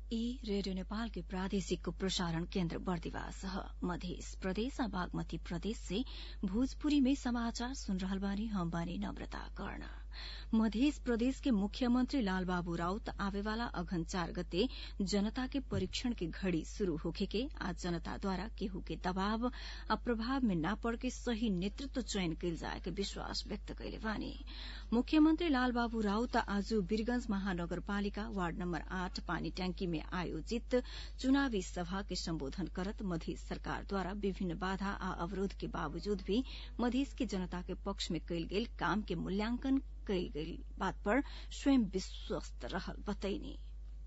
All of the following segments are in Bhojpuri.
ई रेडियो नेपाल के प्रादेशिक प्रसारण केन्द्र बर्दिवास ह मधेस प्रदेश आ बागमती प्रदेश से भोजपुरी में समाचार सुन रहल बानी हम बानी नम्रता कर्ण मध्य प्रदेश के मुख्यमंत्री लालबाबू राउत आवेवाला अघन चार गते जनता के परीक्षण के घड़ी शुरू होखे के आज जनता द्वारा केहू के दबाव आ प्रभाव में न पड़ के सही नेतृत्व चयन कयल जाए के विश्वास व्यक्त कयले बानी मुख्यमंत्री लालबाबू राउत आज वीरगंज महानगरपालिका वार्ड नम्बर आठ पानी ट्यांकी में आयोजित चुनावी सभा के सम्बोधन करत मधेस सरकार द्वारा विभिन्न बाधा आ अवरोध के बावजूद भी मधेस के जनता के पक्ष में कयल गेल काम के मूल्यांकन कयल गई बात पर स्वयं विश्वस्त रहल बतैनी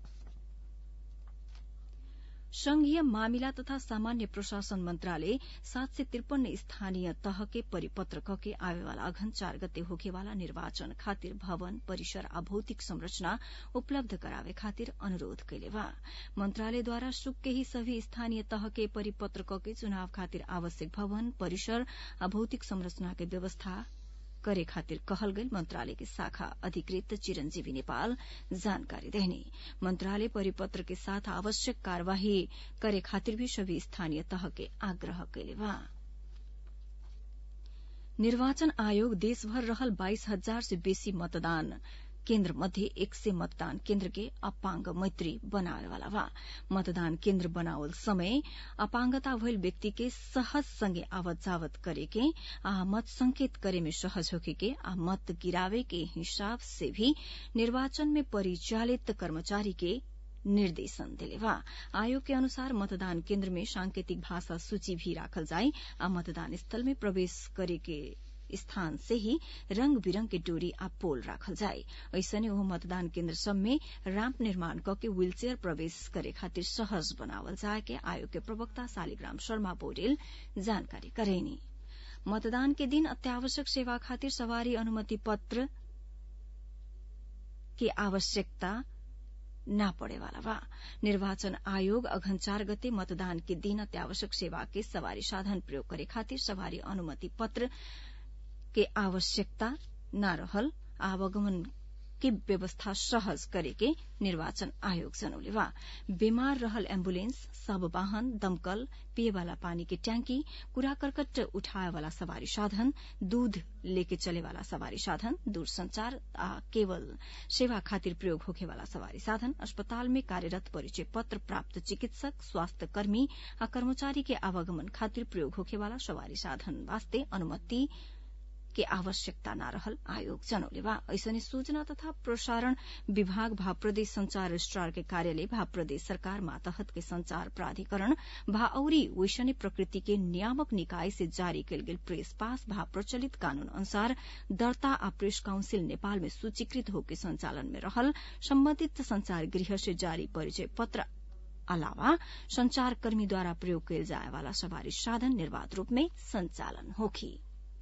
संघीय मामिला तथा सामान्य प्रशासन मंत्रालय सात सय त्रिपन्न स्थानीय तह के परिपत्र क के आवेवाला अघन चार गते होखेवाला निर्वाचन खातिर भवन परिसर आ भौतिक संरचना उपलब्ध करावे खातिर अनुरोध कैले बा मंत्रालयद्वारा सुक के ही सभी स्थानीय तह के परिपत्र क के चुनाव खातिर आवश्यक भवन परिसर आ भौतिक संरचना के व्यवस्था करे खातिर कहल गई मंत्रालय के शाखा अधिकृत चिरंजीवी नेपाल जानकारी देने मंत्रालय परिपत्र के साथ आवश्यक कार्यवाही करे खातिर भी सभी स्थानीय तह के आग्रह कैले बा निर्वाचन आयोग देशभर रहल बाइस हजार से बेसी मतदान केन्द्र मध्ये एक सय मतदान केन्द्र के अपांग मैत्री बनावे वाला बा मतदान केन्द्र बनावल समय अपांगता भइल व्यक्ति के सहज संगे आवत जावत करे के आ मत संकेत करे में सहज होके के आ मत गिरावे के हिसाब से भी निर्वाचन में परिचालित कर्मचारी के निर्देशन दिले बा आयोग के अनुसार मतदान केन्द्र में सांकेतिक भाषा सूची भी राखल जाए आ मतदान स्थल में प्रवेश करे के स्थान से ही रंग बिरंग के डोरी आ पोल राखल जाए ऐसने ओहो मतदान केन्द्र सब में रैम्प निर्माण क के व्हीलचेयर प्रवेश करे खातिर सहज बनावल जाए के आयोग के प्रवक्ता शालिग्राम शर्मा पौडेल जानकारी करेनी मतदान के दिन अत्यावश्यक सेवा खातिर सवारी अनुमति पत्र की आवश्यकता न पड़े वाला बा निर्वाचन आयोग अघन चार गते मतदान के दिन अत्यावश्यक सेवा के सवारी साधन प्रयोग करे खातिर सवारी अनुमति पत्र के आवश्यकता न रहल आवागमन के व्यवस्था सहज करे के निर्वाचन आयोग जनौले बा बीमार रहल एम्बुलेंस सब वाहन दमकल पिए वाला पानी के टैंकी कूड़ा करकट उठाए वाला सवारी साधन दूध लेके चले वाला सवारी साधन दूरसंचार आ केवल सेवा खातिर प्रयोग होखे वाला सवारी साधन अस्पताल में कार्यरत परिचय पत्र प्राप्त चिकित्सक स्वास्थ्य कर्मी आ कर्मचारी के आवागमन खातिर प्रयोग होखे वाला सवारी साधन वास्ते अनुमति के आवश्यकता न रहल आयोग जनौले बा ऐसने सूचना तथा प्रसारण विभाग भा प्रदेश संचार रजिस्ट्रार के कार्यालय भा प्रदेश सरकार मातहत के संचार प्राधिकरण भा औरी वैशने प्रकृति के नियामक निकाय से जारी कयल गेल प्रेस पास भा प्रचलित कानून अनुसार दर्ता आ प्रेस काउंसिल नेपाल में सूचीकृत होके संचालन में रहल सम्बन्धित संचार गृह से जारी परिचय पत्र अलावा संचारकर्मीद्वारा प्रयोग कयल जाए वाला सवारी साधन निर्वाध रूप में संचालन होखी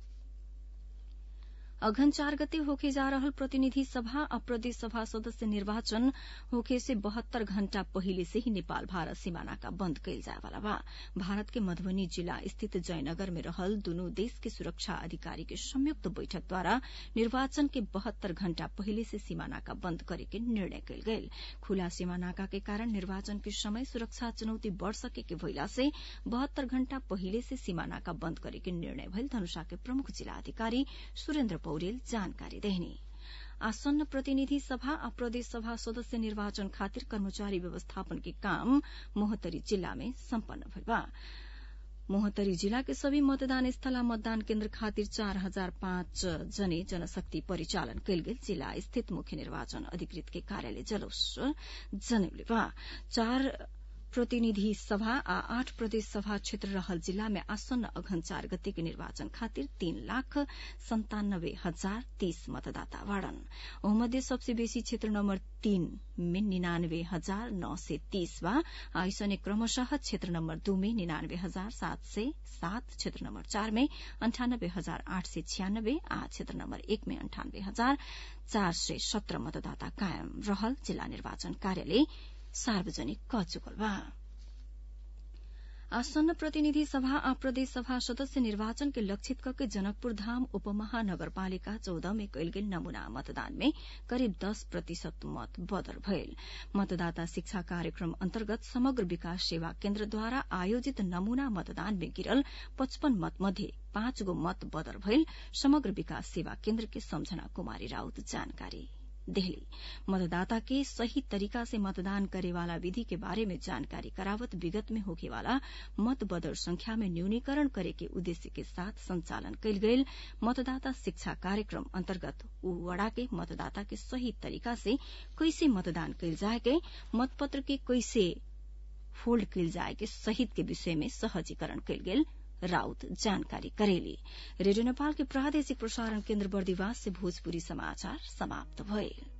अघन चार गते होके जा रहल प्रतिनिधि सभा आ प्रदेश सभा सदस्य निर्वाचन होके से बहत्तर घण्टा पहिले से ही नेपाल भारत सीमाना का बंद कयल जाए वाला बा भारत के मधुबनी जिला स्थित जयनगर में रहल दुनू देश के सुरक्षा अधिकारी के संयुक्त बैठक द्वारा निर्वाचन के बहत्तर घण्टा पहिले से सीमाना का बंद करे के निर्णय कयल गेल खुला सीमानाका के कारण निर्वाचन के समय सुरक्षा चुनौती बढ़ सके के भइला से बहत्तर घण्टा पहिले से सीमानाका बंद करे के निर्णय भइल धनुषा के प्रमुख जिला अधिकारी सुरेन्द्र पौडेल जानकारी देहनी आसन्न प्रतिनिधि सभा आ प्रदेश सभा सदस्य निर्वाचन खातिर कर्मचारी व्यवस्थापन के काम मोहतरी जिला में सम्पन्न भइल बा मोहतरी जिला के सभी मतदान स्थल आ मतदान केन्द्र खातिर चार हजार पाँच जने जनशक्ति परिचालन कयल गेल जिला स्थित मुख्य निर्वाचन अधिकृत के कार्यालय जलोस्वर जनौले बा चार प्रतिनिधि सभा आ आठ प्रदेश सभा क्षेत्र रहल जिला में आसन्न अघन चार गते के निर्वाचन खातिर तीन लाख संतानब्बे हजार तीस मतदाता बाड़न ओमध्ये सबसे बेसी क्षेत्र नम्बर तीन में निनानब्बे हजार नौ सय तीस बा ऐसने क्रमशः क्षेत्र नम्बर दू में निनानब्बे हजार सात सय सात क्षेत्र नम्बर चार में अन्ठानब्बे हजार आठ सय छियानब्बे आ क्षेत्र नम्बर एक में अन्ठानब्बे हजार चार सय सत्र मतदाता कायम रहल जिल्ला निर्वाचन कार्यालय सार्वजनिक क चुकल बा आसन्न प्रतिनिधि सभा आ प्रदेश सभा सदस्य निर्वाचन के लक्षित करके जनकपुर धाम उपमहानगरपालिका चौध में कयल गेल नमूना मतदान में करिब दस प्रतिशत मत बदर भयल मतदाता शिक्षा कार्यक्रम अन्तर्गत समग्र विकास सेवा केन्द्रद्वारा आयोजित नमूना मतदान में गिरल पचपन मत मध्ये पाँच गो मत बदर भयल समग्र विकास सेवा केन्द्र के सम्झना कुमारी राउत जानकारी देहली मतदाता के सही तरीका से मतदान करे वाला विधि के बारे में जानकारी करावत विगत में होखे वाला मत बदर संख्या में न्यूनीकरण करे के उद्देश्य के साथ संचालन कयल गयल मतदाता शिक्षा कार्यक्रम अन्तर्गत उ वड़ा के मतदाता के सही तरीका से कैसे मतदान कयल जाए के मतपत्र के कैसे फोल्ड कयल जाए के सहित के विषय में सहजीकरण कयल गेल राउत जानकारी करेली रेडियो नेपाल के प्रादेशिक प्रसारण केन्द्र बर्दिवास से भोजपुरी समाचार समाप्त भए